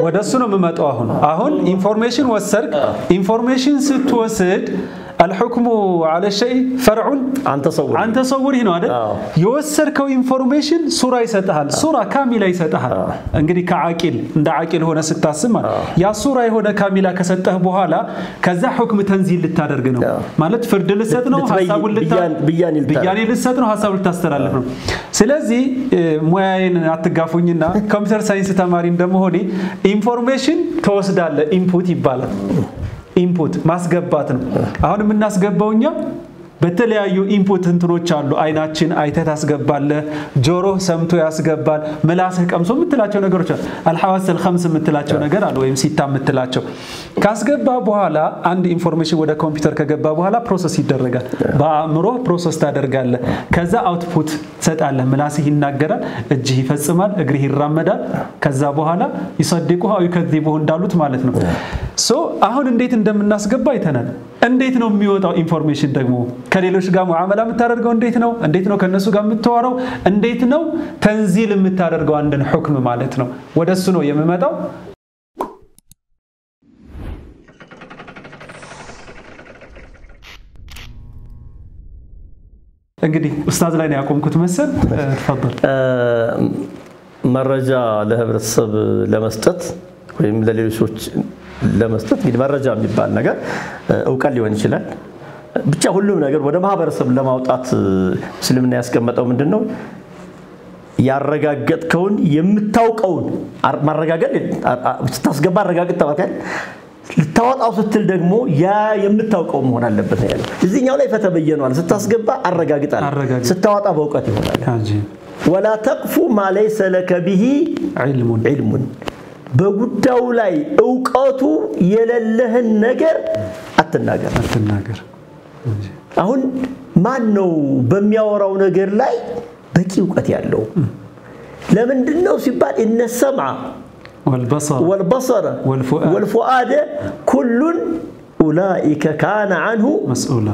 ወደ እሱ ነው የምመጣው። አሁን አሁን ኢንፎርሜሽን ወሰድክ። ኢንፎርሜሽን ስትወስድ አልሑክሙ አለ ሸይ ፈርዑን አንተ ሰውር አንተ ሰውር ነው አይደል? አዎ። የወሰድከው ኢንፎርሜሽን ሱራ ይሰጥሃል። ሱራ ካሚላ ይሰጥሃል። እንግዲህ ከዓቂል እንደ ዓቂል ሆነ ስታስብ ማለት ያ ሱራ የሆነ ካሚላ ከሰጠህ በኋላ ከዛ ሁክም ተንዚል ልታደርግ ነው አዎ። ማለት ፍርድ ልሰጥ ነው፣ ልትበይ- ሀሳቡን ልታ- ብያን- ብያኔ ልታደርግ። ብያኔ ልሰጥ ነው፣ ሀሳቡን ልታስተላልፍ ነው። ስለዚህ እ፣ ሙያዬን አትጋፉኝና ኮምፒውተር ሳይንስ ተማሪ እንደመሆኔ ኢንፎርሜሽን ትወስዳለህ። ኢንፑት ይባላል። ኢንፑት ማስገባት ነው። አሁን የምናስገባው እኛ በተለያዩ ኢንፑት እንትኖች አሉ። አይናችን አይተህ ታስገባለህ፣ ጆሮህ ሰምቶ ያስገባል፣ ምላስህ ቀምሶ የምትላቸው ነገሮች አሉ። አልሐዋሰል ከምስ የምትላቸው ነገር አሉ፣ ወይም ሲታ የምትላቸው ካስገባ በኋላ አንድ ኢንፎርሜሽን ወደ ኮምፒውተር ከገባ በኋላ ፕሮሰስ ይደረጋል። በአእምሮ ፕሮሰስ ታደርጋለህ። ከዛ አውትፑት ትሰጣለህ። ምላስህ ይናገራል፣ እጅህ ይፈጽማል፣ እግርህ ይራመዳል። ከዛ በኋላ ይሰድቁ አው ይከዚቡህ እንዳሉት ማለት ነው። ሶ አሁን እንዴት እንደምናስገባ አይተናል። እንዴት ነው የሚወጣው ኢንፎርሜሽን ደግሞ ከሌሎች ጋር ሙዓመላ የምታደርገው እንዴት ነው? እንዴት ነው ከእነሱ ጋር የምታወራው? እንዴት ነው ተንዚል የምታደርገው አንድን ሁክም ማለት ነው። ወደ እሱ ነው የምመጣው። እንግዲህ ኡስታዝ ላይ ነው ያቆምኩት መሰል። ተፈضل መረጃ ለህብረተሰብ ለመስጠት ወይም ለሌሎች ሰዎች ለመስጠት እንግዲህ መረጃ የሚባል ነገር እውቀት ሊሆን ይችላል። ብቻ ሁሉም ነገር ወደ ማህበረሰብ ለማውጣት እስልምና ያስቀመጠው ምንድን ነው? ያረጋገጥከውን የምታውቀውን ማረጋገጥ ስታስገባ አረጋግጥ ተባካል ልታወጣው ስትል ደግሞ ያ የምታውቀው መሆን አለበት ነው ያለው። እዚህኛው ላይ ፈተበየነዋል። ስታስገባ አረጋግጣል፣ አረጋግጥ። ስታወጣ በእውቀት ይሆናል። አጂብ ወላ ተቅፉ ማ ለይሰ ለከ ቢሂ ዒልሙን ዒልሙን በጉዳዩ ላይ እውቀቱ የሌለህን ነገር አትናገር። አትናገር። አሁን ማን ነው በሚያወራው ነገር ላይ በቂ እውቀት ያለው? ለምንድን ነው ሲባል እነ ሰምዐ ወልበሰር ወልበሰረ ወልፉአድ ወልፉአደ ኩሉን ኡላኢከ ካነ አንሁ መስኡላ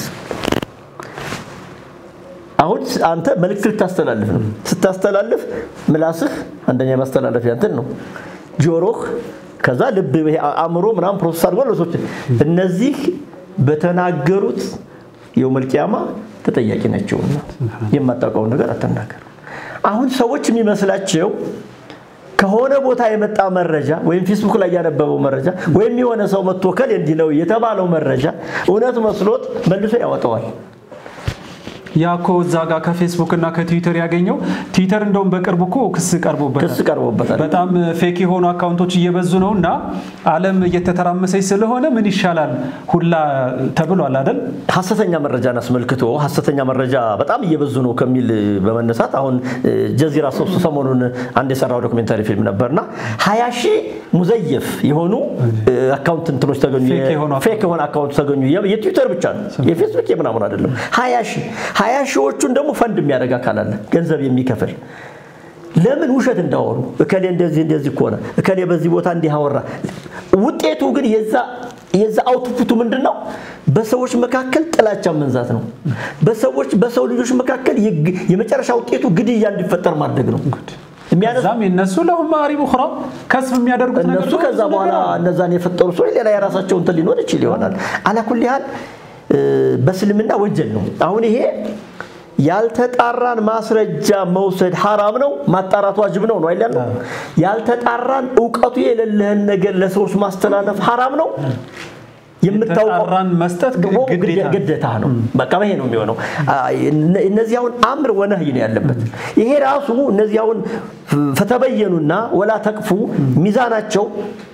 አሁን አንተ መልእክት ልታስተላልፍ ነው። ስታስተላልፍ ምላስህ አንደኛ የማስተላለፊያ እንትን ነው። ጆሮህ፣ ከዛ ልብ፣ ይሄ አእምሮ ምናምን ፕሮሰስ አድርጎ ለሰዎች እነዚህ በተናገሩት የውመል ቂያማ ተጠያቂ ናቸውና የማታውቀውን ነገር አትናገር። አሁን ሰዎች የሚመስላቸው ከሆነ ቦታ የመጣ መረጃ ወይም ፌስቡክ ላይ ያነበበው መረጃ ወይም የሆነ ሰው መጥቶ ከል እንዲህ ነው የተባለው መረጃ እውነት መስሎት መልሶ ያወጣዋል። ያ እኮ እዛ ጋር ከፌስቡክ እና ከትዊተር ያገኘው ትዊተር እንደውም በቅርብ እኮ ክስ ቀርቦበታል። ክስ ቀርቦበታል። በጣም ፌክ የሆኑ አካውንቶች እየበዙ ነው እና ዓለም እየተተራመሰች ስለሆነ ምን ይሻላል ሁላ ተብሏል አይደል? ሐሰተኛ መረጃን አስመልክቶ ሐሰተኛ መረጃ በጣም እየበዙ ነው ከሚል በመነሳት አሁን ጀዚራ ሶስት ሰሞኑን አንድ የሰራው ዶክሜንታሪ ፊልም ነበርና ሀያ ሺህ ሙዘየፍ የሆኑ አካውንት እንትኖች ተገኙ። ፌክ የሆኑ ፌክ የሆነ አካውንት ተገኙ። የትዊተር ብቻ ነው የፌስቡክ የምናምን አይደለም። ሀያ ሺህ ሀያ ሺዎቹን ደግሞ ፈንድ የሚያደርግ አካል አለ ገንዘብ የሚከፍል ለምን ውሸት እንዳወሩ እከሌ እንደዚህ እንደዚህ ከሆነ እከሌ በዚህ ቦታ እንዲህ አወራ። ውጤቱ ግን የዛ የዛ አውትፑቱ ምንድን ነው? በሰዎች መካከል ጥላቻ መንዛት ነው። በሰዎች በሰው ልጆች መካከል የግ- የመጨረሻ ውጤቱ ግድያ እንዲፈጠር ማድረግ ነው። የሚያነሱ እዛም የነሱ ለሁም ማሪብ ኡኽራ ከስብ የሚያደርጉት ነገር እነሱ ደግሞ ከዛ ብዙ በኋላ ነገር አለ። እነዛን የፈጠሩ ሰዎች ሌላ የራሳቸው እንትን ሊኖር ይችል ይሆናል። አላኩል ያህል በእስልምና ወንጀል ነው። አሁን ይሄ ያልተጣራን ማስረጃ መውሰድ ሐራም ነው፣ ማጣራት ዋጅብ ነው ነው አይደል? ያልተጣራን እውቀቱ የሌለህን ነገር ለሰዎች ማስተላለፍ ሐራም ነው። የምታውቀው የተጣራን መስጠት ደግሞ ግዴታ ነው። ግዴታ ነው። በቃ ይሄ ነው የሚሆነው። እነ- እነዚህ አሁን አምር ወነህይ ነው ያለበት። ይሄ ራሱ እነዚህ አሁን ፈተበየኑና ወላ ተቅፉ ሚዛናቸው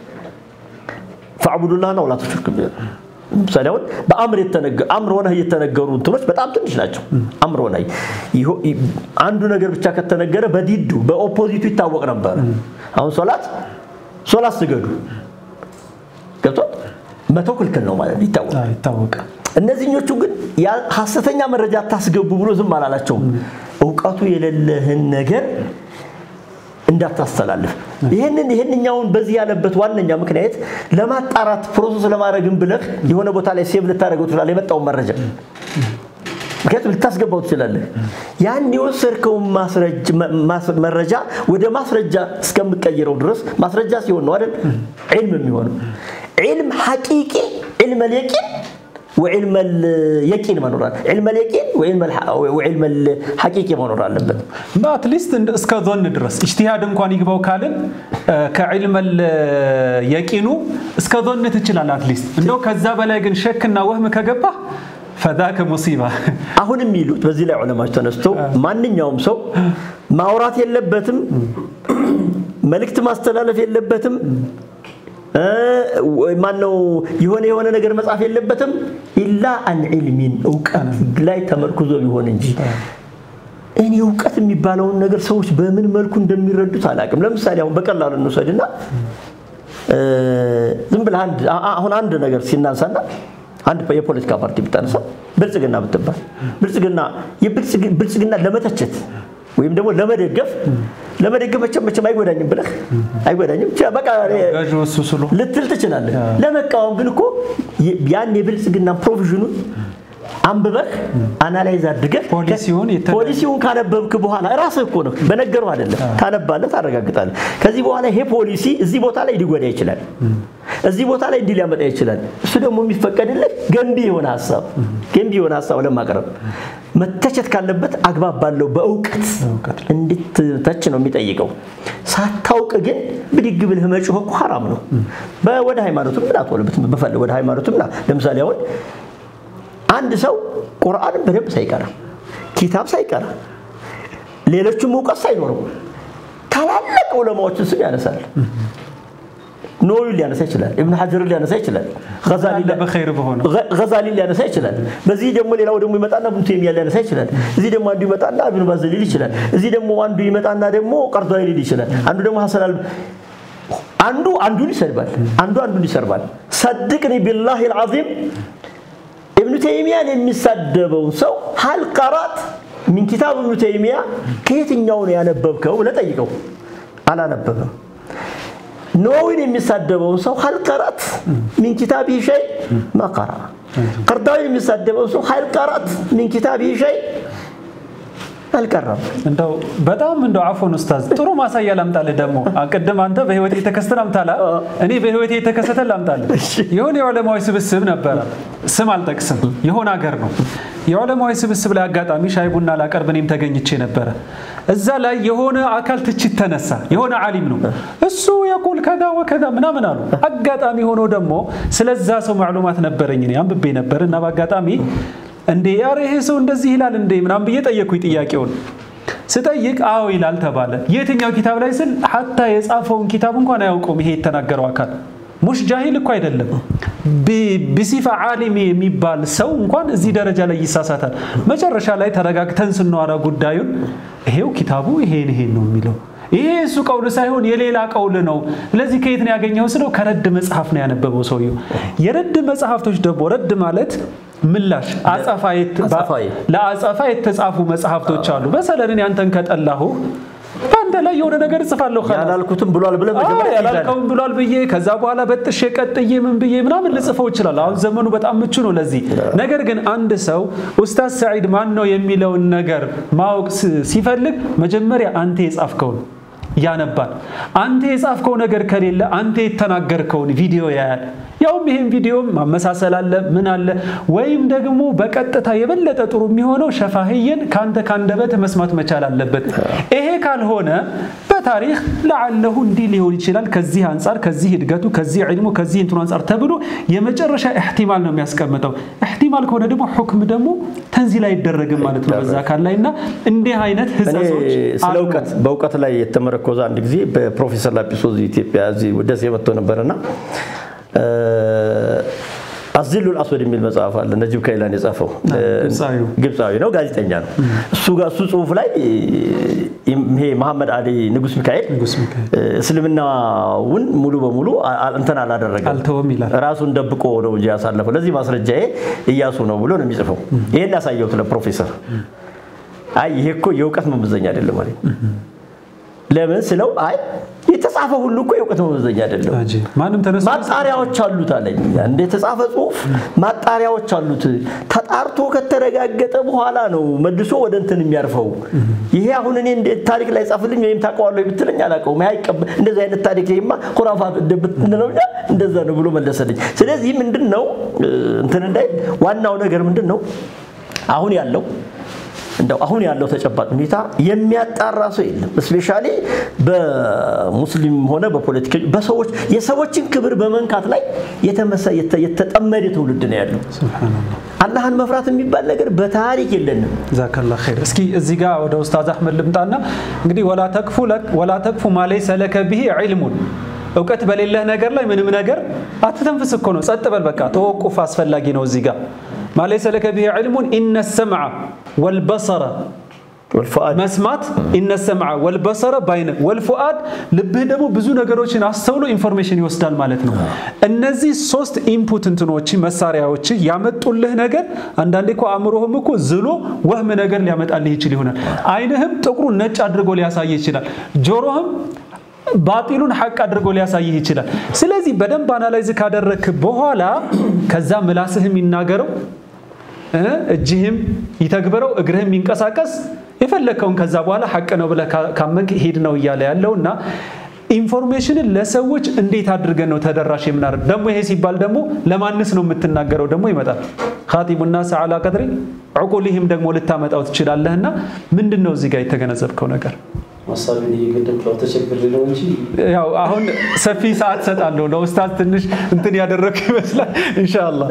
ፈዕቡዱላህና ወላ ቱሽሪኩ ቢሂ ምሳሌ አሁን በአምር የተነገ- አምር ወነህይ የተነገሩ እንትኖች በጣም ትንሽ ናቸው። አምር ወነህይ ይሆ- ይ- አንዱ ነገር ብቻ ከተነገረ በዲዱ በኦፖዚቱ ይታወቅ ነበር። አሁን ሶላት ሶላት ስገዱ ገብቷል። መተው ክልክል ነው ማለት ነው ይታወቃል። አዎ፣ ይታወቃል። እነዚህኞቹ ግን ያ- ሐሰተኛ መረጃ አታስገቡ ብሎ ዝም አላላቸውም። እውቀቱ የሌለህን ነገር እንዳታስተላልፍ። ይህንን ይህንኛውን በዚህ ያለበት ዋነኛ ምክንያት ለማጣራት ፕሮሰስ ለማድረግም ብለህ የሆነ ቦታ ላይ ሴቭ ልታደርገው ትችላለህ የመጣውን መረጃ ምክንያቱም ልታስገባው ትችላለህ። ያን የወሰድከውን መረጃ ወደ ማስረጃ እስከምቀይረው ድረስ ማስረጃ ሲሆን ነው አይደል ዒልም የሚሆነው። ዒልም ሐቂቂ ዒልም ልየቂን ወዕልመ የቂን መኖር አለ ዕልመ የቂን ወዕልመ ሐቂቂ መኖር አለበት። አትሊስት እስከ ዞን ድረስ ኢጅቲሃድ እንኳን ይግባው ካልን ከዕልመ የቂኑ እስከ ዞን ትችላለህ። አትሊስት እንደው ከዛ በላይ ግን ሸክና ወህም ከገባ ፈዛከ ሙሲባ። አሁን የሚሉት በዚህ ላይ ዑለማዎች ተነስቶ ማንኛውም ሰው ማውራት የለበትም፣ መልእክት ማስተላለፍ የለበትም ማነው የሆነ የሆነ ነገር መጻፍ የለበትም ኢላ አን ዒልሚን እውቀት ላይ ተመርኩዞ ቢሆን እንጂ እኔ እውቀት የሚባለውን ነገር ሰዎች በምን መልኩ እንደሚረዱት አላውቅም። ለምሳሌ አሁን በቀላሉ እንውሰድና ዝም ብለህ አሁን አንድ ነገር ሲናንሳና አንድ የፖለቲካ ፓርቲ ብታነሳ ብልጽግና ብትባል ብልጽግና ብልጽግና ለመተቸት ወይም ደግሞ ለመደገፍ ለመደገፍ መቼም መቼም አይጎዳኝም ብለህ አይጎዳኝም በቃ ልትል ትችላለህ። ለመቃወም ግን እኮ ያን የብልጽግና ፕሮቪዥኑን አንብበህ አናላይዝ አድርገህ ፖሊሲውን ካነበብክ በኋላ ራስህ እኮ ነው በነገሩ አይደለም ታነባለህ፣ ታረጋግጣለህ። ከዚህ በኋላ ይሄ ፖሊሲ እዚህ ቦታ ላይ ሊጎዳ ይችላል፣ እዚህ ቦታ ላይ እንዲህ ሊያመጣ ይችላል። እሱ ደግሞ የሚፈቀድልህ ገንቢ የሆነ ሀሳብ ገንቢ የሆነ ሀሳብ ለማቅረብ መተቸት ካለበት አግባብ ባለው በእውቀት እንድትተች ነው የሚጠይቀው። ሳታውቅ ግን ብድግ ብልህ መጮህ እኮ ሐራም ነው። ወደ ሃይማኖትም ምን አትወልበት በፈለ ወደ ሃይማኖትም ና ለምሳሌ አሁን አንድ ሰው ቁርአንን በደንብ ሳይቀራ ኪታብ ሳይቀራ ሌሎችም እውቀት ሳይኖረው ታላላቅ ዑለማዎችን ስም ያነሳል። ኖዊን ሊያነሳ ይችላል። ኢብኑ ሐጀርን ሊያነሳ ይችላል። ገዛሊን ሊያነሳ ይችላል። በዚህ ደግሞ ሌላው ደግሞ ይመጣና ኢብኑ ተይሚያ ሊያነሳ ይችላል። እዚህ ደግሞ አንዱ ይመጣና ኢብኑ ባዝ ሊል ይችላል። እዚህ ደግሞ አንዱ ይመጣና ደግሞ ቀርዷዊ ሊል ይችላል። አንዱ ደግሞ ሐሰን አል አንዱ አንዱን ይሰድባል፣ አንዱ አንዱን ይሰርባል። ሰድቅኒ ቢላሂ አልዓዚም ኢብኑ ተይሚያን የሚሳደበውን ሰው ሀል ቀራት ሚን ኪታብ ኢብኑ ተይሚያ ከየትኛው ነው ያነበብከው ብለህ ጠይቀው። አላነበበም። ኖዊን የሚሳደበውን ሰው ሀል ቀራት ሚን ኪታቢሂ ሸይ ማ ቀራ። ቀርዳዊን የሚሳደበውን ሰው ሀል ቀራት ሚን ኪታቢሂ ሸይ አልቀረም። እንደው በጣም እንደው አፎን ኡስታዝ ጥሩ ማሳያ ላምጣልህ። ደግሞ ቅድም አንተ በህይወት የተከሰተ ላምጣላ፣ እኔ በህይወት የተከሰተ ላምጣልህ። የሆነ የዑለማዎች ስብስብ ነበረ፣ ስም አልጠቅስም፣ የሆነ ሀገር ነው። የዑለማዎች ስብስብ ላይ አጋጣሚ ሻይ ቡና ላቀርብ እኔም ተገኝቼ ነበረ። እዛ ላይ የሆነ አካል ትችት ተነሳ። የሆነ ዓሊም ነው እሱ የቁል ከዛ ወከዛ ምናምን አሉ። አጋጣሚ ሆኖ ደግሞ ስለዛ ሰው ማዕሉማት ነበረኝ እኔ አንብቤ ነበር እና በአጋጣሚ እንዴ ኧረ ይሄ ሰው እንደዚህ ይላል እንዴ ምናምን ብዬ ጠየቅኩኝ ጥያቄውን ስጠይቅ አዎ ይላል ተባለ የትኛው ኪታብ ላይ ስል ሐታ የጻፈውን ኪታብ እንኳን አያውቀውም ይሄ የተናገረው አካል ሙሽ ጃሂል እኮ አይደለም ቢሲፋ ዓሊም የሚባል ሰው እንኳን እዚህ ደረጃ ላይ ይሳሳታል መጨረሻ ላይ ተረጋግተን ስናወራ ጉዳዩን ይሄው ኪታቡ ይሄን ይሄን ነው የሚለው ይሄ እሱ ቀውል ሳይሆን የሌላ ቀውል ነው። ስለዚህ ከየት ነው ያገኘው ስለው ከረድ መጽሐፍ ነው ያነበበው ሰውየው። የረድ መጽሐፍቶች ደግሞ ረድ ማለት ምላሽ ለአጸፋ የተጻፉ መጽሐፍቶች አሉ። መሰለን ያንተን ከጠላሁ በአንተ ላይ የሆነ ነገር እጽፋለሁ። ያላልኩትም ብሏል ብለህ ያላልከውም ብሏል ብዬ ከዛ በኋላ በጥሼ ቀጥዬ ምን ብዬ ምናምን ልጽፈው ይችላል። አሁን ዘመኑ በጣም ምቹ ነው ለዚህ ነገር። ግን አንድ ሰው ኡስታዝ ሰዒድ ማን ነው የሚለውን ነገር ማወቅ ሲፈልግ መጀመሪያ አንተ የጻፍከውን ያነባል። አንተ የጻፍከው ነገር ከሌለ አንተ የተናገርከውን ቪዲዮ ያያል። ያውም ይህም ቪዲዮ ማመሳሰል አለ ምን አለ ወይም ደግሞ በቀጥታ የበለጠ ጥሩ የሚሆነው ሸፋህየን ከአንተ ከአንደበት መስማት መቻል አለበት። ይሄ ካልሆነ በታሪክ ለዓለሁ እንዲህ ሊሆን ይችላል ከዚህ አንጻር ከዚህ እድገቱ ከዚህ ዕልሙ ከዚህ እንትኑ አንጻር ተብሎ የመጨረሻ ኢሕቲማል ነው የሚያስቀምጠው። ኢሕቲማል ከሆነ ደግሞ ሁክም ደግሞ ተንዚል አይደረግም ማለት ነው በዛ አካል ላይ እና እንዲህ አይነት ህጸጾች ስለ እውቀት በእውቀት ላይ የተመረኮዘ አንድ ጊዜ በፕሮፌሰር ላጲሶ ኢትዮጵያ እዚህ ደሴ መጥቶ ነበርና አዝሉል አስወድ የሚል መጽሐፍ አለ። ነጂብ ካይላን የጻፈው ግብፃዊ ነው፣ ጋዜጠኛ ነው። እሱ ጋር እሱ ጽሁፍ ላይ ይሄ መሐመድ አሊ ንጉስ ሚካኤል እስልምናውን ሙሉ በሙሉ እንትን አላደረገም፣ አልተወም ይላል። ራሱን ደብቆ ነው እንጂ ያሳለፈው። ለዚህ ማስረጃዬ እያሱ ነው ብሎ ነው የሚጽፈው። ይሄን ያሳየሁት ለፕሮፌሰር። አይ ይሄ እኮ የእውቀት መመዘኛ አይደለም ማለት ለምን ስለው አይ የተጻፈ ሁሉ እኮ የእውቀት መመዘኛ አይደለም። አጂብ። ማንም ተነስቶ ማጣሪያዎች አሉት አለኝ። እንደ የተጻፈ ጽሁፍ ማጣሪያዎች አሉት። ተጣርቶ ከተረጋገጠ በኋላ ነው መልሶ ወደ እንትን የሚያርፈው። ይሄ አሁን እኔ እንደ ታሪክ ላይ ጻፍልኝ ወይም ታውቀዋለህ ብትለኝ አላውቀውም። አይቀበል እንደዚህ አይነት ታሪክ ይሄማ ኩራፋት እንደምትንለው እኛ እንደዛ ነው ብሎ መለሰልኝ። ስለዚህ ምንድን ነው እንትን እንዳይ ዋናው ነገር ምንድን ነው አሁን ያለው እንደው አሁን ያለው ተጨባጭ ሁኔታ የሚያጣራ ሰው የለም። እስፔሻሊ በሙስሊም ሆነ በፖለቲካ በሰዎች የሰዎችን ክብር በመንካት ላይ የተመሰ- የተ- የተጠመደ ትውልድ ነው ያለው። ሱብሃነላህ አላህን መፍራት የሚባል ነገር በታሪክ የለንም። ጀዛከላህ ኸይር። እስኪ እዚህ ጋር ወደ ኡስታዝ አህመድ ልምጣና እንግዲህ ወላ ተክፉ ለክ ወላ ተክፉ ማ ለይሰ ለከ ቢሂ ዒልሙን እውቀት በሌለህ ነገር ላይ ምንም ነገር አትተንፍስ እኮ ነው። ጸጥ በል በቃ ተወቁፍ አስፈላጊ ነው። እዚህ ጋር ማ ለይሰ ለከ ቢሂ ዒልሙን ኢነ ሰምዐ ወልበሰረ ወልፉአድ መስማት ኢነ ሰምዐ ወልበሰረ ባይነ ወልፉአድ ልብህ ደግሞ ብዙ ነገሮችን አስተውሎ ኢንፎርሜሽን ይወስዳል ማለት ነው። እነዚህ ሶስት ኢንፑት እንትኖች መሳሪያዎች ያመጡልህ ነገር አንዳንዴ እኮ አእምሮህም እኮ ዝሎ ወህም ነገር ሊያመጣልህ ይችል ይሆናል። አይንህም ጥቁሩን ነጭ አድርጎ ሊያሳይህ ይችላል። ጆሮህም ባጢሉን ሐቅ አድርጎ ሊያሳይህ ይችላል። ስለዚህ በደንብ አናላይዝ ካደረግክ በኋላ ከዛ ምላስህም ይናገረው እ እጅህም ይተግበረው እግርህም ይንቀሳቀስ የፈለግከውን ከዛ በኋላ ሐቅ ነው ብለህ ካ- ካመንክ ሂድ ነው እያለ ያለው እና ኢንፎርሜሽንን ለሰዎች እንዴት አድርገን ነው ተደራሽ የምናደርግ? ደግሞ ይሄ ሲባል ደግሞ ለማንስ ነው የምትናገረው ደግሞ ይመጣል። ኻጢቡ ናስ አላ ቀድሪ ዕቁሊህም ደግሞ ልታመጣው ትችላለህና ምንድን ነው እዚህ ጋር የተገነዘብከው ነገር? ሀሳቤን እየገደብኩ ያው ተቸግሬ ነው እንጂ ያው አሁን ሰፊ ሰዓት ሰጣለሁ ለኡስታዝ ትንሽ እንትን ያደረግክ ይመስላል። ኢንሻአላህ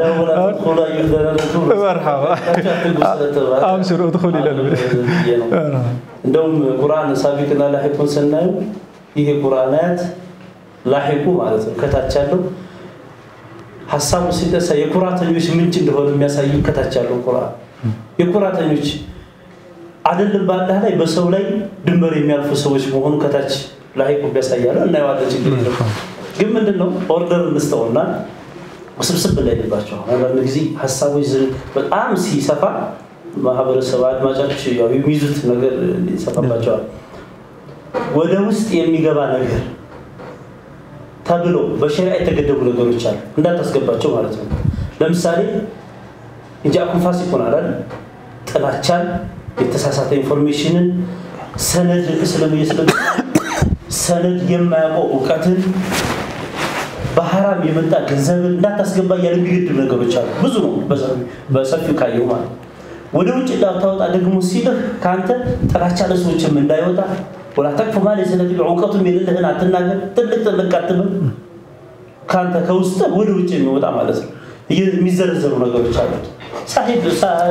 መርሐባ አብሽር እድኹል ይላል እንደውም ቁርአን ሳቢቅና ላሒቁን ስናየው ይሄ ቁርአን አያት ላሒቁ ማለት ነው ከታች ያለው ሀሳቡ ሲነሳ የኩራተኞች ምንጭ እንደሆነ የሚያሳይ ከታች ያለው ቁርአን የኩራተኞች አይደለም በአላህ ላይ በሰው ላይ ድንበር የሚያልፉ ሰዎች መሆኑ ከታች ላሒቁ ቢያሳያለ እናየዋለን። ችግር የለም። ግን ምንድን ነው ኦርደር እንስተውና ውስብስብ እንዳይልባቸው አንዳንድ ጊዜ ሀሳቦች ዝም በጣም ሲሰፋ ማህበረሰብ አድማጮች ያው የሚይዙት ነገር ይሰፋባቸዋል። ወደ ውስጥ የሚገባ ነገር ተብሎ በሸሪዓ የተገደቡ ነገሮች አሉ እንዳታስገባቸው ማለት ነው። ለምሳሌ እንጃኩም ፋሲቁን አላል ጥላቻን፣ የተሳሳተ ኢንፎርሜሽንን፣ ሰነድ ስለምየስለ ሰነድ የማያውቀው እውቀትን በሐራም የመጣ ገንዘብን እንዳታስገባ እያለ የሚገድብ ነገሮች አሉ። ብዙ ነው በሰፊው ካየው ማለት ነው። ወደ ውጭ እንዳታወጣ ደግሞ ሲልህ ከአንተ ጥላቻ ለሰዎችም እንዳይወጣ ወላ ተቅፉ ማ ለይሰ ለከ ቢሂ እውቀቱም የሌለህን አትናገር፣ ጥልቅ ጥልቅ አትበል። ከአንተ ከውስጥ ወደ ውጭ የሚወጣ ማለት ነው። የሚዘረዘሩ ነገሮች አሉት። ሳሂብ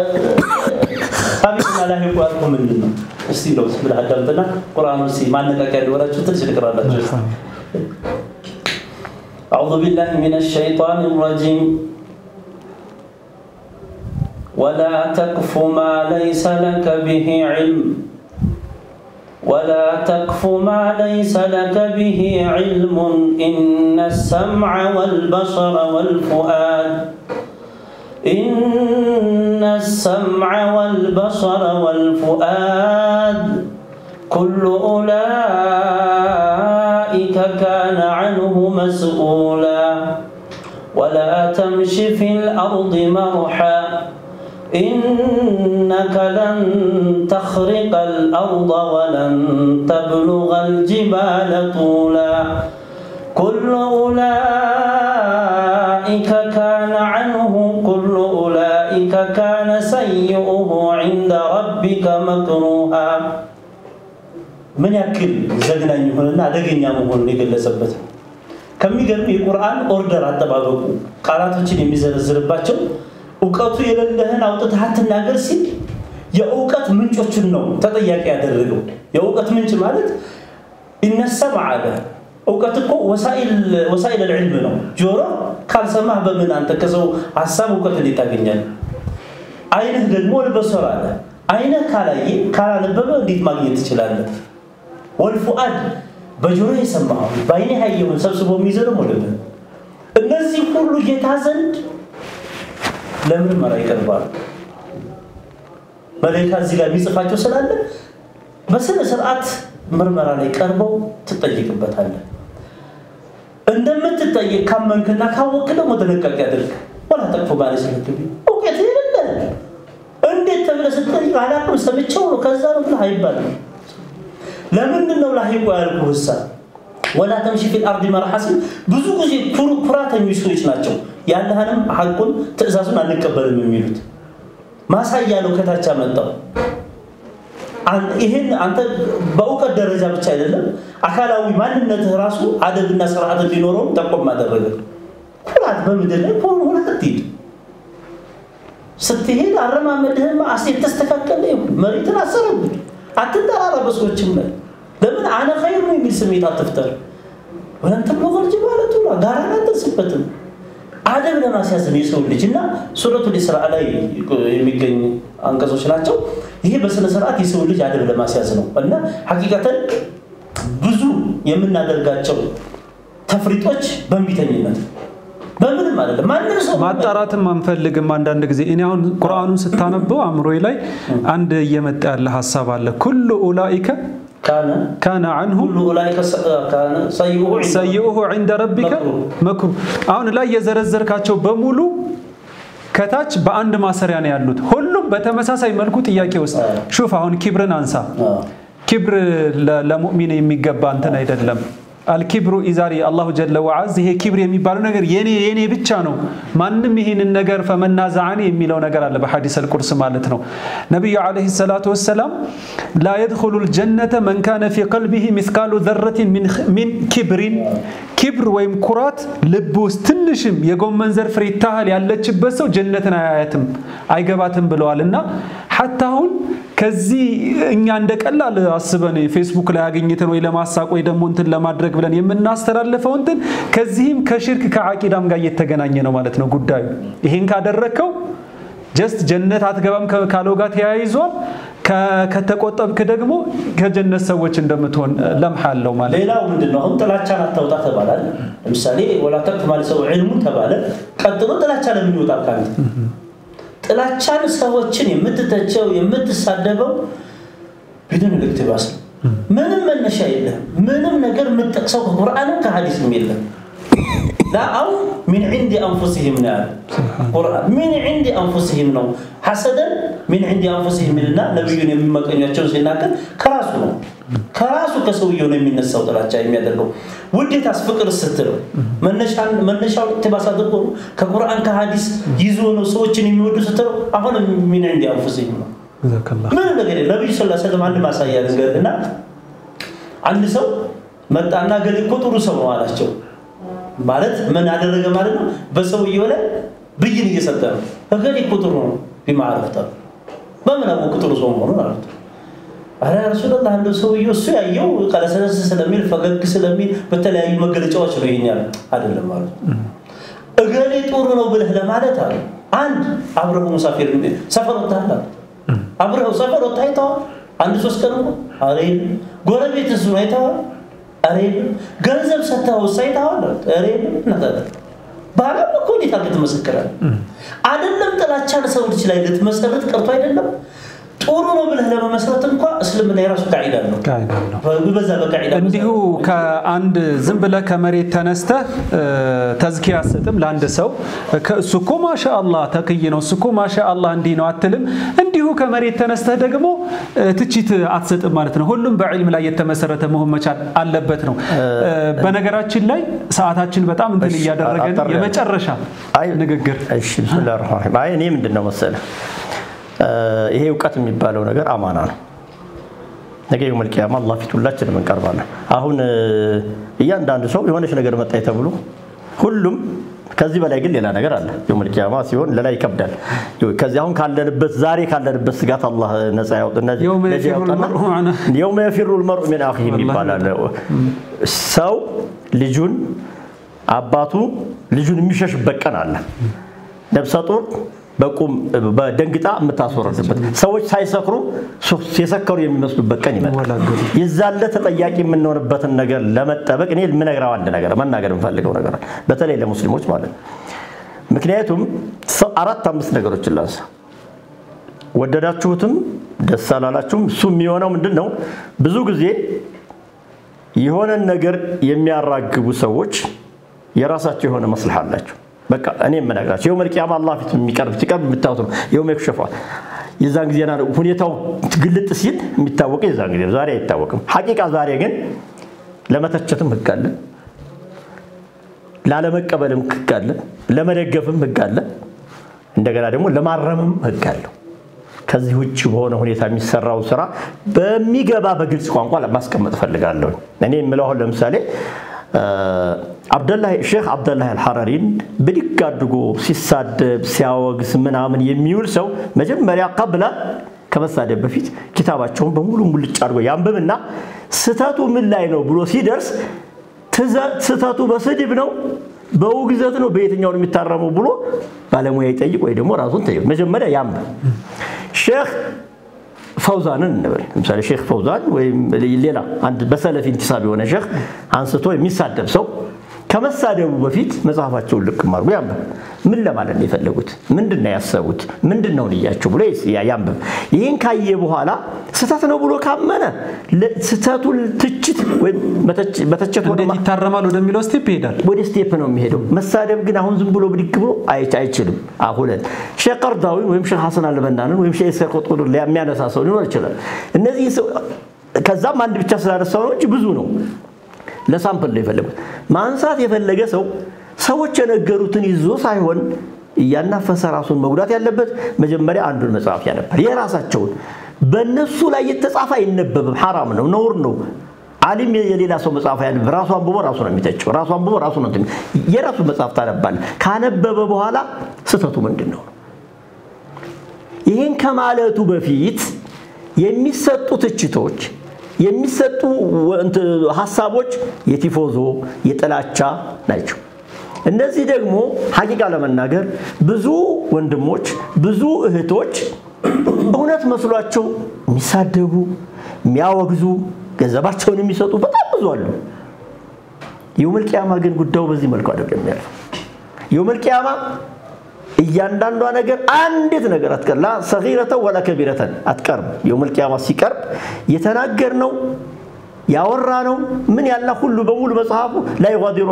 ሳቢቅና ላሒቁ ያልኩህ ምንድን ነው? እስቲ ለው ብለህ አዳምጥና ቁርአኑ እስቲ ማነቃቂያ እንዲሆናችሁ ትንሽ ልቅራላችሁ። أعوذ بالله من الشيطان الرجيم ولا تقف ما ليس لك به علم ولا تقف ما ليس لك به علم إن السمع والبصر والفؤاد إن السمع والبصر والفؤاد كل أولئك كان عنه مسؤولا ولا تمش في الأرض مرحا إنك لن تخرق الأرض ولن تبلغ الجبال طولا كل أولئك كان عنه كل أولئك كان سيئه عند ربك مكروها ምን ያክል ዘግናኝ የሆነና አደገኛ መሆኑን የገለጸበት ነው። ከሚገርም የቁርአን ኦርደር አጠባበቁ ቃላቶችን የሚዘረዝርባቸው እውቀቱ የሌለህን አውጥተህ አትናገር ሲል የእውቀት ምንጮችን ነው ተጠያቂ ያደረገው። የእውቀት ምንጭ ማለት ይነሰም አለ። እውቀት እኮ ወሳኢል ልዕልም ነው። ጆሮ ካልሰማህ በምን አንተ ከሰው ሀሳብ እውቀት እንዴት ታገኛለህ? አይንህ ደግሞ ልበሰር አለ። አይንህ ካላየ ካላነበበ እንዴት ማግኘት ትችላለህ? ወልፉአድ በጆሮ የሰማኸውን በአይኔ ያየውን ሰብስቦ የሚይዘው ደግሞ ልብህ። እነዚህ ሁሉ ጌታ ዘንድ ለምርመራ ይቀርባሉ። መላኢካ እዚህ ጋር የሚጽፋቸው ስላለ በስነ ስርዓት ምርመራ ላይ ቀርበው ትጠይቅበታለህ። እንደምትጠይቅ ካመንክና ካወቅ ደግሞ ጥንቃቄ አድርግ። ወላ ተቅፉ ባለ ስለክቢ እውቀት የሌለ እንዴት ተብለህ ስትጠይቅ አላውቅም ሰምቼው ነው ከዛ ነው ብለህ አይባልም። ለምንድን ነው ላሂቁ ያልኩህ? እሳ ወላ ተምሺ ፊል አርዲ መርሐ ሲል ብዙ ጊዜ ኩራተኞች ሰዎች ናቸው። ያለህንም ሐቁን ትእዛዙን አንቀበልም የሚሉት ማሳያ ነው ከታች አመጣው። ይህን አንተ በእውቀት ደረጃ ብቻ አይደለም አካላዊ ማንነትህ ራሱ አደብና ስርዓት እንዲኖረው ጠቆም አደረገ። ኩራት በምድር ላይ ሁለት አትሂድ። ስትሄድ አረማመድህም አሴት ተስተካከለ ይሁን መሬትን አሰረብህ። አትጠራራ በሰዎችም ላይ ለምን አነ ኸይሩ የሚል ስሜት አትፍጠር። ወለን ተብሎገል ጅባለቱ ጋራን አትደርስበትም። አደብ ለማስያዝ ነው የሰው ልጅ እና ሱረቱል ኢስራ ላይ የሚገኙ አንቀጾች ናቸው። ይሄ በስነ ስርዓት የሰው ልጅ አደብ ለማስያዝ ነው እና ሐቂቀተን ብዙ የምናደርጋቸው ተፍሪጦች በእንቢተኝነት በምንም አይደለም። ማንም ሰው ማጣራትም አንፈልግም። አንዳንድ ጊዜ እኔ አሁን ቁርአኑን ስታነበው አእምሮዬ ላይ አንድ እየመጣ ያለ ሀሳብ አለ። ኩሉ ኡላኢከ ካነ ካነ አንሁ ሁሉ ኡላኢከ ካነ ሰይኡሁ ዒንደ ሰይኡሁ ዒንደ ረቢከ መክሩ። አሁን ላይ የዘረዘርካቸው በሙሉ ከታች በአንድ ማሰሪያ ነው ያሉት። ሁሉም በተመሳሳይ መልኩ ጥያቄ ውስጥ ሹፍ። አሁን ኪብርን አንሳ። ኪብር ለሙእሚን የሚገባ እንትን አይደለም። አልኪብሩ ኢዛሪ አላሁ ጀለ ወዓዝ ይሄ ኪብር የሚባለው ነገር የኔ የኔ ብቻ ነው። ማንም ይህንን ነገር ፈመናዛዓኒ የሚለው ነገር አለ በሐዲስ አልቁርስ ማለት ነው። ነቢዩ ዓለይሂ ሰላቱ ወሰላም ላ የድኹሉ ልጀነተ መን ካነ ፊ ቀልቢሂ ሚስቃሉ ዘረቲን ሚን ኪብሪን ኪብር ወይም ኩራት ልብ ውስጥ ትንሽም የጎመን ዘር ፍሬ ታህል ያለችበት ሰው ጀነትን አያያትም አይገባትም ብለዋል እና ሐታ አሁን ከዚህ እኛ እንደ ቀላል አስበን ፌስቡክ ላይ አገኝተን ወይ ለማሳቅ ወይ ደግሞ እንትን ለማድረግ ብለን የምናስተላልፈው እንትን ከዚህም ከሽርክ ከዓቂዳም ጋር እየተገናኘ ነው ማለት ነው ጉዳዩ። ይሄን ካደረግከው ጀስት ጀነት አትገባም ካለው ጋር ተያይዟል። ከተቆጠብክ ደግሞ ከጀነት ሰዎች እንደምትሆን ለምሐ አለው ማለት ሌላው ምንድን ነው? አሁን ጥላቻን አታውጣ ተባላል። ለምሳሌ ወላ ተቅፍ ማለት ሰው ዕልሙን ተባለ። ቀጥሎ ጥላቻ ለምን ይወጣል ካንተ? ጥላቻን ሰዎችን የምትተቸው የምትሳደበው ቢድን ልክትባስ ነው። ምንም መነሻ የለም። ምንም ነገር የምትጠቅሰው ከቁርአንም ከሀዲስም የለም። አው ሚን ዒንዲ አንፉሲህም ነው ያለ ቁርአን። ሚን ዒንዲ አንፉሲህም ነው ሐሰደን ሚን ዒንዲ አንፉሲህም ይልና ነቢዩን የሚመቀኟቸውን ሲናገር ከራሱ ነው ከራሱ ከሰውየው ነው የሚነሳው ጥላቻ የሚያደርገው። ውዴታስ ፍቅር ስትለው መነሻው ኢቅቲባስ አድርጎ ነው ከቁርአን ከሀዲስ ይዞ ነው ሰዎችን የሚወዱ ስትለው አሁን ሚን ዒንዲ አንፉሲህም ነው። ምንም ነገር የለም። ነቢዩ ስላ ሰለም አንድ ማሳያ ልንገርህ እና አንድ ሰው መጣና ገሌ እኮ ጥሩ ሰው ነው አላቸው። ማለት ምን አደረገ ማለት ነው? በሰውየው ላይ ብይን እየሰጠ ነው። እገሌ እኮ ጥሩ ነው ቢማዕረፍታ በምን አወቅ ጥሩ ሰው መሆኑን አሉት። አረ ረሱላላህ እንደው ሰውየው እሱ ያየው ቀለሰለስ ስለሚል ፈገግ ስለሚል በተለያዩ መገለጫዎች ነው ይሄን ያለ አይደለም ማለት እገሌ ጥሩ ነው ብለህ ለማለት አለ አንድ አብረው ሙሳፊር ሰፈር ወጥተሃል አብረው ሰፈር ወጥተህ አይተዋል? አንድ ሶስት ቀን እኮ አረ የለም። ጎረቤት እሱን አይተዋል? አረ የለም። ገንዘብ ሰጥተኸው እሱ አይተዋል? አረ የለም። እናታለ ባለም እኮ እንዴት አድርገህ ትመሰክራለህ? አይደለም ጥላቻን ሰው ልጅ ላይ ልትመሰረት ቀርቶ አይደለም ጥሩ ነው ብለህ ለመመስረት እንኳ እስልምና የራሱ ቃዒዳ ነው። በዛ በቃዒዳ እንዲሁ ከአንድ ዝም ብለህ ከመሬት ተነስተህ ተዝኪያ አትሰጥም ለአንድ ሰው እሱ እኮ ማሻ አላህ ተክይ ነው፣ እሱ እኮ ማሻ አላህ እንዲህ ነው አትልም። እንዲሁ ከመሬት ተነስተህ ደግሞ ትችት አትሰጥም ማለት ነው። ሁሉም በዕልም ላይ የተመሰረተ መሆን መቻል አለበት ነው። በነገራችን ላይ ሰዓታችን በጣም እንትን እያደረገን የመጨረሻ ንግግር ብስሚላህ ረህማን ረሂም። አይ እኔ ምንድን ነው መሰለህ ይሄ እውቀት የሚባለው ነገር አማና ነው። ነገ የውመል ቂያማ አላህ ፊት ሁላችንም እንቀርባለን። አሁን እያንዳንዱ ሰው የሆነች ነገር መጣኝ ተብሎ ሁሉም ከዚህ በላይ ግን ሌላ ነገር አለ። የውመል ቂያማ ሲሆን ለላ ይከብዳል። ከዚህ አሁን ካለንበት ዛሬ ካለንበት ስጋት አላህ ነፃ ያውጥና የውመ የፊሩ ልመርኡ ሚን አኺህ ይባላል። ሰው ልጁን አባቱ ልጁን የሚሸሽበት ቀን አለ። ነብሰ ጡር በቁም በደንግጣ የምታስወረድበት ሰዎች ሳይሰክሩ የሰከሩ የሚመስሉበት ቀን ይመጣል። የዛለ ተጠያቂ የምንሆንበትን ነገር ለመጠበቅ እኔ የምነግረው አንድ ነገር መናገር የምፈልገው ነገር በተለይ ለሙስሊሞች ማለት ነው። ምክንያቱም አራት አምስት ነገሮችን ላንሳ። ወደዳችሁትም ደስ አላላችሁም እሱ የሚሆነው ምንድን ነው? ብዙ ጊዜ የሆነን ነገር የሚያራግቡ ሰዎች የራሳቸው የሆነ መስልህ አላቸው። በቃ እኔ የምነግራቸው የውመል ቂያማ አላህ ፊት የሚቀርብ ሲቀርብ የምታዩት ነው። የውመ ይክሸፋ የዛን ጊዜ ሁኔታው ግልጥ ሲል የሚታወቀው የዛን ጊዜ ዛሬ አይታወቅም። ሐቂቃ ዛሬ ግን ለመተቸትም ህግ አለ፣ ላለመቀበልም ህግ አለ፣ ለመደገፍም ህግ አለ፣ እንደገና ደግሞ ለማረምም ህግ አለው። ከዚህ ውጭ በሆነ ሁኔታ የሚሰራው ስራ በሚገባ በግልጽ ቋንቋ ማስቀመጥ እፈልጋለሁ። እኔ የምለው አሁን ለምሳሌ ሼክ አብደላህ አልሐረሪን ብድግ አድርጎ ሲሳደብ ሲያወግዝ ምናምን የሚውል ሰው መጀመሪያ ቀብለ ከመሳደብ በፊት ኪታባቸውን በሙሉ ሙልጭ አድርጎ ያንብብና ስተቱ ምን ላይ ነው ብሎ ሲደርስ ስተቱ በስድብ ነው በውግዘት ነው በየትኛው ነው የሚታረመው ብሎ ባለሙያ ይጠይቅ ወይ ደግሞ ራሱን ጠይቅ። መጀመሪያ ያንብብ። ሼክ ፈውዛንን እንበል ለምሳሌ ሼክ ፈውዛን ወይም ሌላ አንድ በሰለፊ ኢንቲሳብ የሆነ ሼክ አንስቶ የሚሳደብ ሰው ከመሳደቡ በፊት መጽሐፋቸውን ልቅ አድርጎ ያንብብ። ምን ለማለት ነው የፈለጉት? ምንድን ነው ያሰቡት? ምንድን ነው ንያቸው ብሎ ያንብብ። ይህን ካየ በኋላ ስህተት ነው ብሎ ካመነ ስህተቱን ትችት በተቸት እንዴት ይታረማል ወደሚለው ስቴፕ ይሄዳል። ወደ ስቴፕ ነው የሚሄደው። መሳደብ ግን አሁን ዝም ብሎ ብድግ ብሎ አይችልም። አሁለን ሼክ ቀርዳዊን ወይም ሼክ ሐሰን አልበናንን ወይም ሼክ ኢስሐቅ ቁጥር የሚያነሳ ሰው ሊኖር ይችላል። እነዚህ ከዛም አንድ ብቻ ስላነሳው ነው እንጂ ብዙ ነው። ለሳምፕል ነው የፈለጉት። ማንሳት የፈለገ ሰው ሰዎች የነገሩትን ይዞ ሳይሆን እያናፈሰ ራሱን መጉዳት ያለበት መጀመሪያ አንዱን መጽሐፍ ያነባል። የራሳቸውን በእነሱ ላይ የተጻፈ አይነበብም። ሐራም ነው፣ ነውር ነው። አሊም የሌላ ሰው መጽሐፍ ያነብ ራሱ አንብቦ ራሱ ነው የሚተቸው። ራሱ አንብቦ ራሱ ነው የራሱ መጽሐፍ ታነባል። ካነበበ በኋላ ስህተቱ ምንድን ነው? ይህን ከማለቱ በፊት የሚሰጡ ትችቶች የሚሰጡ ሀሳቦች የቲፎዞ የጥላቻ ናቸው። እነዚህ ደግሞ ሐቂቃ ለመናገር ብዙ ወንድሞች ብዙ እህቶች እውነት መስሏቸው የሚሳደቡ የሚያወግዙ ገንዘባቸውን የሚሰጡ በጣም ብዙ አሉ። የውመል ቂያማ ግን ጉዳዩ በዚህ መልኩ አይደለም ያለው። የውመል ቂያማ እያንዳንዷ ነገር አንዲት ነገር አትቀር ላ ሰጊረተን ወላ ከቢረተን አትቀርም። የውመል ቂያማ ሲቀርብ የተናገርነው ያወራነው ምን ያላ ሁሉ በሙሉ መጽሐፉ ላ ዩጋዲሩ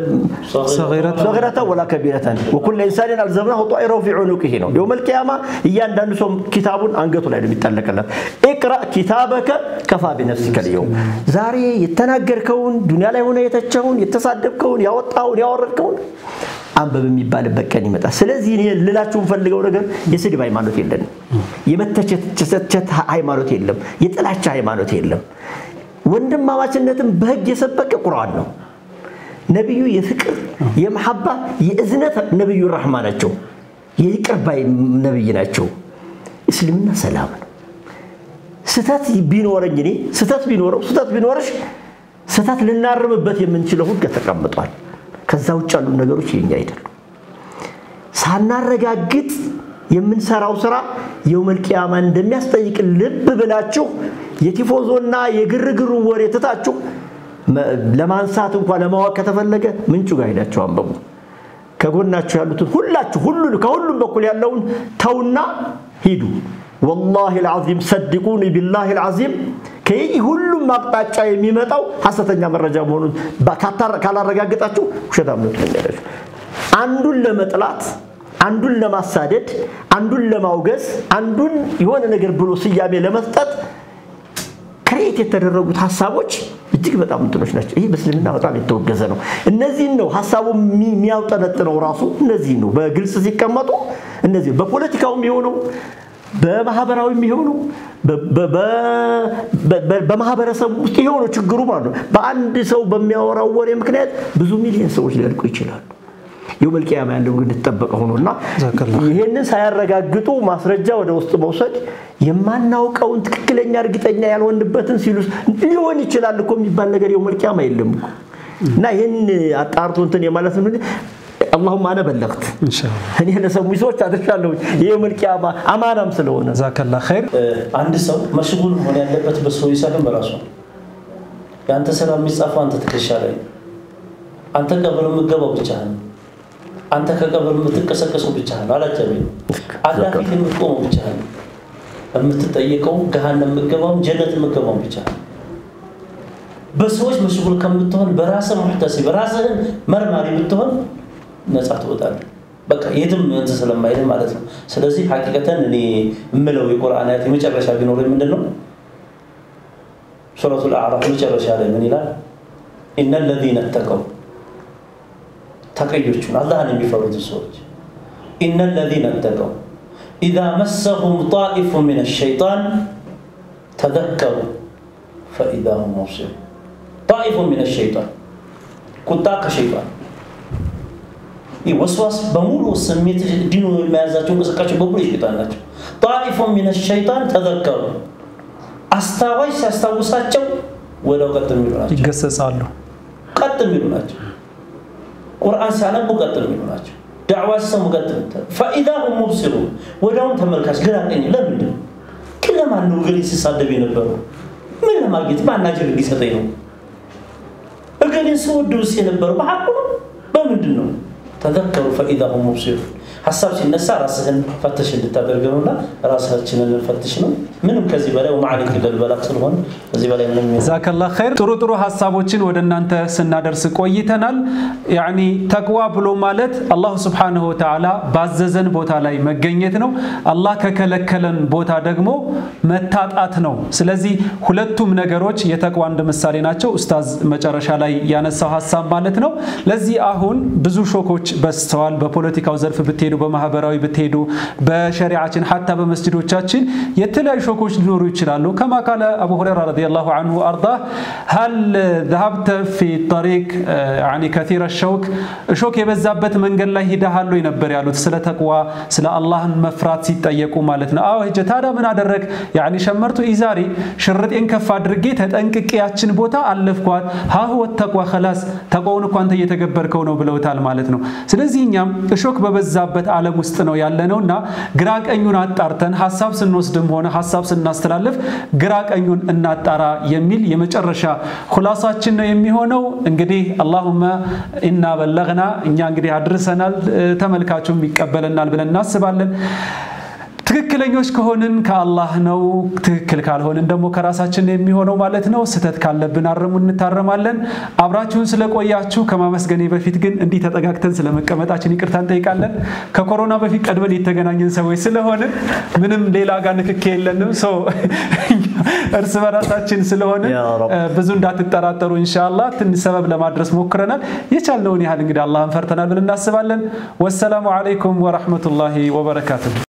ሰጊረተን ወላ ከቢረተን ወኩለ ኢንሳንን አልዘምናሁ ጣኢረሁ ፊ ዑኑቂሂ ነው። የውመል ቂያማ እያንዳንዱ ሰው ኪታቡን አንገቱ ላይ ነው የሚጠለቅለት። ኢቅራ ኪታበከ ከፋ ቢነፍሲከ ልየውም ዛሬ የተናገርከውን ዱንያ ላይ ሆነ የተቸውን የተሳደብከውን ያወጣውን ያወረድከውን አንበብ የሚባልበት ቀን ይመጣል። ስለዚህ እኔ ልላችሁ የምፈልገው ነገር የስድብ ሃይማኖት የለንም። የመተቸት ሃይማኖት የለም። የጥላቻ ሃይማኖት የለም። ወንድማማችነትን በህግ የሰበከ ቁርአን ነው። ነቢዩ የፍቅር የመሐባ የእዝነት ነቢዩ ራህማ ናቸው። የይቅር ባይ ነቢይ ናቸው። እስልምና ሰላም ነው። ስተት ቢኖረኝ እኔ ስተት ቢኖረው ስተት ቢኖረሽ ስተት ልናርምበት የምንችለው ህግ ተቀምጧል። ከዛ ውጭ ያሉ ነገሮች የኛ አይደሉም። ሳናረጋግጥ የምንሰራው ስራ የውመል ቂያማ እንደሚያስጠይቅ ልብ ብላችሁ የቲፎዞና የግርግሩ ወሬ ትታችሁ ለማንሳት እንኳን ለማወቅ ከተፈለገ ምንጩ ጋር ሄዳችሁ አንበቡ። ከጎናችሁ ያሉትን ሁላችሁ ሁሉ ከሁሉም በኩል ያለውን ተውና ሂዱ። ወላሂ ልዓዚም ሰድቁኒ ቢላሂ ልዓዚም ከይህ ሁሉም አቅጣጫ የሚመጣው ሐሰተኛ መረጃ መሆኑን ካላረጋገጣችሁ ውሸታም ነው ትለኛላችሁ። አንዱን ለመጥላት፣ አንዱን ለማሳደድ፣ አንዱን ለማውገዝ፣ አንዱን የሆነ ነገር ብሎ ስያሜ ለመስጠት ክሬት የተደረጉት ሀሳቦች እጅግ በጣም እንትኖች ናቸው። ይህ በእስልምና በጣም የተወገዘ ነው። እነዚህን ነው ሀሳቡ የሚያውጠነጥነው ራሱ እነዚህን ነው በግልጽ ሲቀመጡ እነዚህ በፖለቲካውም የሆነው በማህበራዊ የሚሆነው በማህበረሰብ ውስጥ የሆነው ችግሩ ማለት ነው። በአንድ ሰው በሚያወራው ወሬ ምክንያት ብዙ ሚሊዮን ሰዎች ሊያልቁ ይችላሉ። የውመል ቂያማ ያለው ግን እንደተጠበቀ ሆኖና ይህንን ሳያረጋግጡ ማስረጃ ወደ ውስጥ መውሰድ የማናውቀውን ትክክለኛ እርግጠኛ ያልሆንበትን ሲሉ ሊሆን ይችላል እኮ የሚባል ነገር የውመል ቂያማ የለም እኮ እና ይህን አጣርቶ እንትን የማለት ነው። አላሁም አነ በለግት እኔ ለሰሙኝ ሰዎች አድርሻለሁ። የውመል ቂያማ አማናም ስለሆነ ዛከላ ኸይር። አንድ ሰው መሽጉል መሆን ያለበት በሰው ሳይሆን በራሱ የአንተ ስራ የሚጻፈው አንተ ትከሻ ላይ አንተ ቀብር የምትገባው ብቻህን አንተ ከቀብር የምትቀሰቀሰው ብቻህን አላጀበ አላህ ፊት የምትቆመው ብቻህን የምትጠየቀው ገሃነም የምትገባው ጀነት የምትገባው ብቻህን በሰዎች መሽጉል ከምትሆን በራስህ ሙሕተሲ በራስህን መርማሪ ብትሆን ነፃ ትወጣለህ። በቃ የትም እንትን ስለማይል ማለት ነው። ስለዚህ ሐቂቀተን እኔ የምለው የቁርአን አያት የመጨረሻ ቢኖረኝ ምንድን ነው ሱረቱል አዕራፍ መጨረሻ ላይ ምን ይላል? ኢነ ለዚነ ተቀው ተቀዮቹን አላህን የሚፈሩትን ሰዎች ኢነ ለዚነ ተቀው ኢዛ መሰሁም ጣኢፉ ምን ሸይጣን ተዘከሩ ፈኢዛ ሁም ሙብሲሩን ጣኢፉ ምን ሸይጣን ቁጣ ከሸይጣን ወስዋስ በሙሉ ስሜት ዲኑ የሚያዛቸው እንቅስቃሴ በሙሉ የሸይጣን ናቸው። ጣኢፉ ሚን ሸይጣን ተዘከሩ አስታዋሽ ሲያስታውሳቸው ወደው ቀጥ የሚሉ ናቸው። ይገሰጻሉ። ቀጥ የሚሉ ናቸው። ቁርአን ሲያነቡ ቀጥ የሚሉ ናቸው። ዳዕዋ ሲሰሙ ቀጥ ፈኢዛ ሁም ሙብሲሩን ወዲያውም ተመልካች ግራ ቀኝ ለምንድን ነው ግን ለማን ነው እገሌ ሲሳደብ የነበረው? ምን ለማግኘት ማናጀር እንዲሰጠኝ ነው? እገሌን ስወደውስ የነበረው በሐቁ ነው? በምንድን ነው? ተዘከሩ ፈኢዛ ሁም ሙብሲሩን ሀሳብ ሲነሳ ራስህን ፈትሽ እንድታደርግ ነውና ራሳችንን ፈትሽ ነው። ምንም ከዚህ በላይ ወማዕሊክ ልበላቅ ስለሆነ ከዚህ በላይ ምንም ጀዛከላ ኸይር። ጥሩ ጥሩ ሀሳቦችን ወደ እናንተ ስናደርስ ቆይተናል። ያኒ ተቅዋ ብሎ ማለት አላሁ ስብሓነሁ ወተዓላ ባዘዘን ቦታ ላይ መገኘት ነው። አላህ ከከለከለን ቦታ ደግሞ መታጣት ነው። ስለዚህ ሁለቱም ነገሮች የተቅዋ እንደ ምሳሌ ናቸው። ኡስታዝ መጨረሻ ላይ ያነሳው ሀሳብ ማለት ነው። ለዚህ አሁን ብዙ ሾኮች በዝተዋል። በፖለቲካው ዘርፍ ብትሄዱ፣ በማህበራዊ ብትሄዱ፣ በሸሪዓችን ሀታ በመስጅዶቻችን የተለያዩ ሾኮች ሊኖሩ ይችላሉ። ከማ ቃለ አቡ ሁረይራ ረዲየላሁ አንሁ አርዳ ሀል ዘሀብተ ፊ ጠሪቅ ከሲረ ሸውክ እሾክ የበዛበት መንገድ ላይ ሂደሃል ወይ ነበር ያሉት። ስለ ተቅዋ ስለ አላህን መፍራት ሲጠየቁ ማለት ነው። አዎ ሂጄ ታዲያ ምን አደረግ? ያኒ ሸመርቱ ኢዛሪ ሽርጤን ከፍ አድርጌ ተጠንቅቄ ያችን ቦታ አለፍኳት። ሀሁ ወተቅዋ ከላስ ተቅዋውን እኮ አንተ እየተገበርከው ነው ብለውታል ማለት ነው። ስለዚህ እኛም እሾክ በበዛበት ዓለም ውስጥ ነው ያለነውና ግራ ቀኙን አጣርተን ሀሳብ ስንወስድም ሆነ ሀሳብ ስናስተላልፍ ግራ ቀኙን እናጣራ የሚል የመጨረሻ ኩላሳችን ነው የሚሆነው። እንግዲህ አላሁመ ኢና በለግና እኛ እንግዲህ አድርሰናል፣ ተመልካቹም ይቀበለናል ብለን እናስባለን። ትክክለኞች ከሆንን ከአላህ ነው፣ ትክክል ካልሆንን ደግሞ ከራሳችን የሚሆነው ማለት ነው። ስህተት ካለብን አረሙ እንታረማለን። አብራችሁን ስለቆያችሁ ከማመስገኔ በፊት ግን እንዲህ ተጠጋግተን ስለመቀመጣችን ይቅርታ እንጠይቃለን። ከኮሮና በፊት ቀድመን የተገናኘን ሰዎች ስለሆንን ምንም ሌላ ጋር ንክክ የለንም። ሰው እርስ በራሳችን ስለሆነ ብዙ እንዳትጠራጠሩ ኢንሻአላህ ትንሽ ሰበብ ለማድረስ ሞክረናል። የቻልነውን ያህል እንግዲህ አላህን ፈርተናል ብለን እናስባለን። ወሰላሙ አለይኩም ወረሕመቱላሂ ወበረካቱሁ።